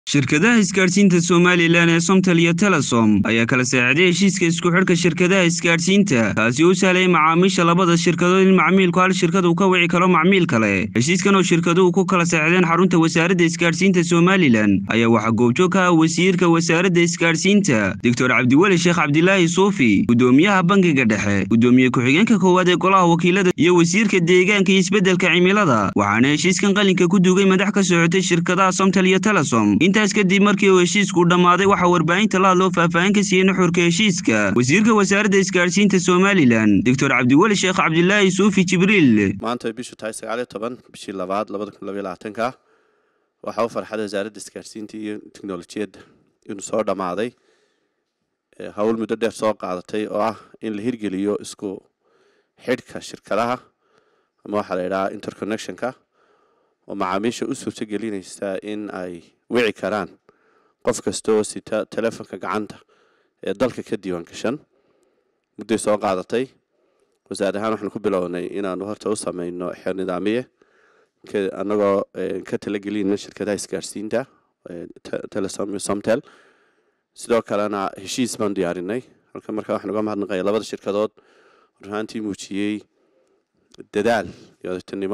shirkadaha isgaadhsiinta somalilan ee somtal iyo telesom ayaa kala saacday heshiiska isku xidhka shirkadaha isgaadhsiinta kaasi oo u sahlaya macaamiisha labada shirkadood in macmiilku hal shirkad uu ka wici karo macmiil kale heshiiskan oo shirkaduhu ku kala saacdeen xarunta wasaaradda isgaadhsiinta somalilan ayaa waxaa goobjoog ka ah wasiirka wasaaradda isgaadhsiinta doctor cabdiweli sheekh cabdilaahi suufi gudoomiyaha bangiga dhexe gudoomiye ku-xigeenka koowaad ee golaha wakiilada iyo wasiirka deegaanka iyo isbeddelka cimilada waxaana heshiiskan qalinka ku duugay madax ka socotay shirkadaha somtal iyo telesom intaas kadib markii uu heshiisku dhammaaday waxaa warbaahinta la hadloo faahfaahin ka siiyey nuxurka heshiiska wasiirka wasaaradda isgaadhsiinta somalilan doctor cabdiweli sheekh cabdilaahi suufi jibriil maanta bishu tahay sagaaliyo toban bishii labaad labada kun labaiyo labaatanka waxaa u farxada wasaaradda isgaadhsiinta iyo teknolojiyadda inuu soo dhammaaday howl muddo dheer soo qaadatay oo ah in la hirgeliyo isku xidhka shirkadaha ama waxaa la yidhahaa interconnectionka oo macaamiisha u suurto gelinaysa in ay wici karaan qof kasta oo sita telefonka gacanta ee dalka ka diiwaan gashan mudday soo qaadatay wasaar ahaan waxaanu ku bilownay inaanu horta u sameyno xeer nidaamiye annagoo ka talagelina shirkadaha isgaadhsiinta telesom iyo somtel sidoo kalena heshiis baan diyaarinay halka markaa waxaan uga mahadnaqaya labada shirkadood runaantii muujiyey dadaal iyo odagtinimo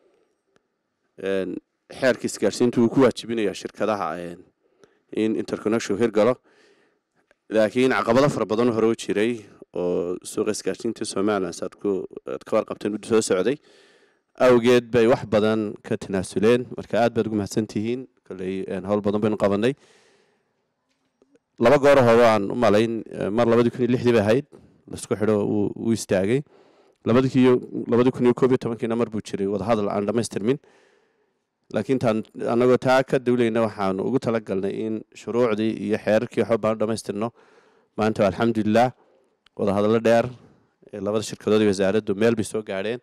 xeerka isgaadhsiinta wuu ku waajibinayaa shirkadaha in interconnection hirgalo laakiin caqabado fara badan hore u jiray oo suuqa isgaadhsiinta somalilan saad aad ka warqabteen muddo soo socday awgeed bay wax badan ka tanaasuleen marka aad baad ugu mahadsan tihiin kolley howl badan baynu qabanay laba gooro hore aan u malayn mar labadii kun iyo lixdii bay ahayd laisku xidho wuu istaagay labadii kun iyo koob iyo tobankiina mar buu jiray wadahadal aan dhamaystirmin laakiin taan annagoo taa ka dawlayna waxaanu ugu talagalnay in shuruucdii iyo xeerarkii waxba baanu dhamaystirno maanta alxamdulilah wadahadallo dheer ee labada shirkadood iyo wasaaraddu meel bay soo gaadheen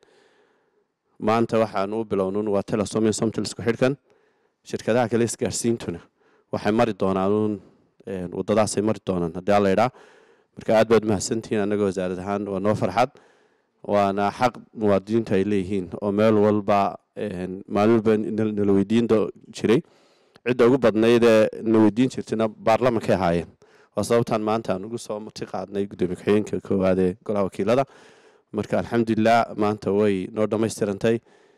maanta waxaanu u bilownun waa telesom iyo somtal isku xidhkan shirkadaha kale isgaadhsiintuna waxay mari doonaanuun wadadaasay mari doonaan haddii alla idhaa marka aad baad mahadsantihiin annagoo wasaarad ahaan waa noo farxad waana xaq muwaadiniintu ay leeyihiin oo meel walba maalin walba nala weydiin jiray cidda ugu badnaydee na weydiin jirtayna baarlamankay ahaayeen waa sababtaan maanta aan ugu soo marti qaadnay gudoomiye ku-xigeenka koowaad ee golaha wakiilada marka alxamdulilah maanta way noo dhammaystirantay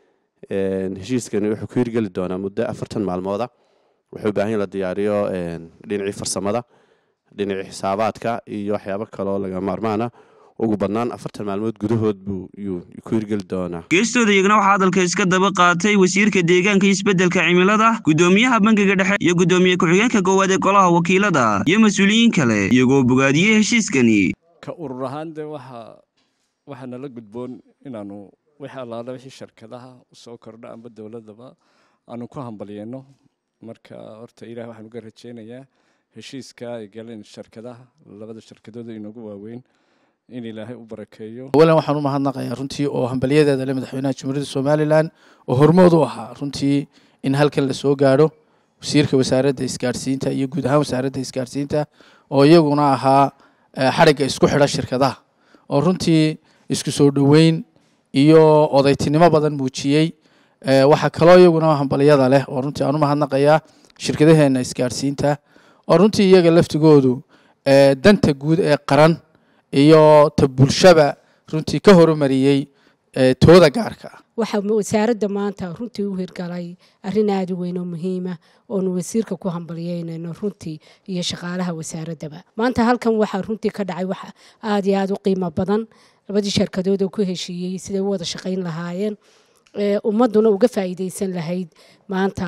heshiiskani wuxuu ku hirgeli doonaa muddo afartan maalmooda wuxuu u baahan la diyaariyo dhinacii farsamada dhinacii xisaabaadka iyo waxyaabo kaloo laga maarmaana ugu badnaan afartan maalmood gudahood buu yuu ku hirgeli doonaa geestooda iyagana waxaa hadalka iska daba qaatay wasiirka deegaanka iyo isbeddelka cimilada gudoomiyaha bangiga dhexe iyo gudoomiye ku-xigeenka koowaad ee golaha wakiilada iyo mas-uuliyiin kale iyagoo bogaadiyey heshiiskani ka urur ahaan dee waxa waxaa nala gudboon inaanu wixii allaala wixii shirkadaha usoo kordha amba dowladaba aanu ku hambalyeyno marka horta ilaah waxaan uga rajeynayaa heshiiska ay galeen shirkadaha labada shirkadooda inoogu waaweyn in ilaahay u barakeeyo awalan waxaan u mahadnaqayaa runtii oo hambalyadeeda le madaxweynaha jamhuuriyadda somalilan oo hormood u ahaa runtii in halkan la soo gaadho wasiirka wasaaradda isgaadhsiinta iyo guud ahaan wasaaradda isgaadhsiinta oo iyaguna ahaa xadhigga isku xidha shirkadaha oo runtii isku soo dhoweyn iyo odaytinimo badan muujiyey waxaa kaloo iyaguna hambalyada leh oo runtii aan u mahadnaqayaa shirkadaheena isgaadhsiinta oo runtii iyaga laftigoodu danta guud ee qaran iyo ta bulshaba runtii ka horumariyey tooda gaarka ah waxaa wasaaradda maanta runtii u hirgalay arrin aada u weyn oo muhiima oonu wasiirka ku hambalyeynayno runtii iyo shaqaalaha wasaaraddaba maanta halkan waxaa runtii ka dhacay wax aada iyo aada u qiimo badan labadii shirkadood oo ku heshiiyey siday u wada shaqayn lahaayeen ummadduna uga faa'iideysan lahayd maanta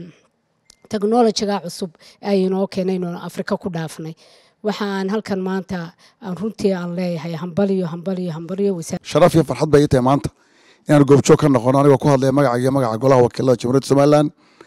technolojiga cusub ay inoo keenayno afrika ku dhaafnay waxaan halkan maanta aan runtii aan leeyahay hambaliyo hambaliyo hambaliyo sharaf iyo farxad bay ii tahay maanta inaan goobjoog ka noqono anigoo ku hadlaya magaca iyo magaca golaha wakiilada jamhuuriyadda somalilan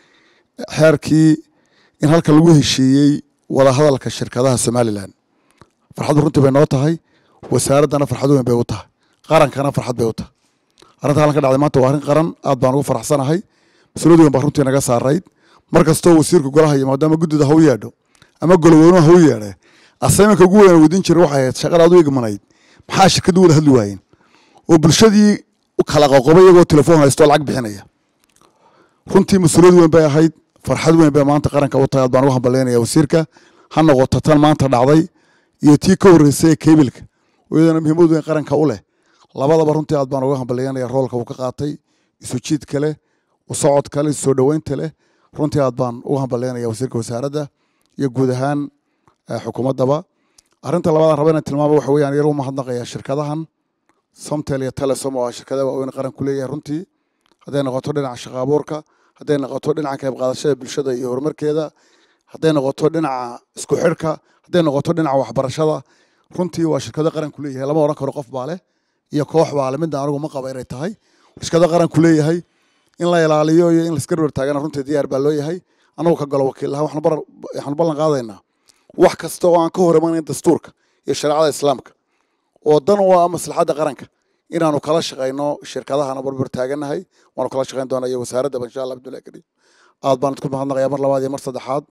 xeerkii in halkan lagu heshiiyey wadahadalka shirkadaha somalilan farxaddu runtii bay noo tahay wasaaraddana farxad weyn bay u tahay qarankana farxad bay u tahay arrinta halkan ka dhacday maanta waa arrin qaran aad baan ugu faraxsanahay mas-uuliyad weyn baa runtii naga saarayd mar kastoo wasiirka golaha iyo maadaama guddida ha u yeedho ama goloweynuhu ha u yeedhe asaymanka ugu weyn weydiin jira waxay ahayd shaqada aad u igmanayd maxaa shirkaddu wada hadli waayeen oo bulshadii u kala qoqobay iyagoo telefoon haysto lacag bixinaya runtii mas-uuliyad weyn bay ahayd farxad weyn bay maanta qaranka u tahay aad baan ugu hambalyaynaya wasiirka ha noqoto tan maanta dhacday iyo tii ka horreysay ee kebilka iyadana muhiimad weyn qaranka u leh labadaba runtii aad baan uga hambalyaynaya roolka uu ka qaatay isu jiidka leh u socodka leh soo dhoweynta leh runtii aad baan uga hambalyaynaya wasiirka wasaaradda iyo guud ahaan xukuumaddaba arrinta labaadaan raba inaan tilmaamo waxa weeyaan yar u mahadnaqaya shirkadahan somtel iyo telesom oo shirkadaha waaweyn qaranku leeyahay runtii hadday noqoto dhinaca shaqo abuurka hadday noqoto dhinaca qayb qaadashada bulshada iyo horumarkeeda hadday noqoto dhinaca isku xidhka hadday noqoto dhinaca waxbarashada runtii waa shirkado qaranku leeyahay lama odhan karo qof baa leh iyo koox baa leh midna anigu ma qaba inay tahay shirkado qaranku leeyahay in la ilaaliyo iyo in laiska dhowr taagana runtii diyaar baa loo yahay anagu ka galo wakiil ahaan waxaanu ballan qaadaynaa wax kasta oo aan ka hor imanayn dastuurka iyo shareecada islaamka oo dan u ah maslaxadda qaranka inaanu kala shaqayno shirkadahana barbar taaganahay waanu kala shaqayn doonaa iyo wasaaraddaba insha allah abdullahi kariim aad baan idku mahadnaqayaa mar labaad iyo mar saddexaad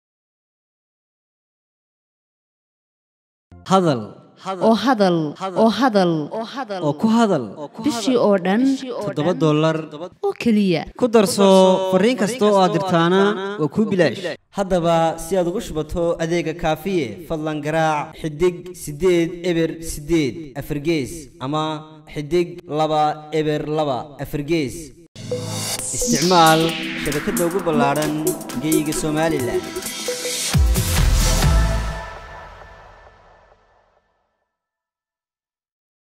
hadal oo hadal oo hadal oo ku hadal bishii oo dhan toddoba dollar oo keliya ku darso fariin kasta oo aad dirtaana waa kuu bilaash haddaba si aad ugu shubato adeega kaafiye fadlan garaac xidig siddeed eber siddeed afargees ama xidig laba eber laba afargees isticmaal shabakadda ugu ballaadhan geyga somalilan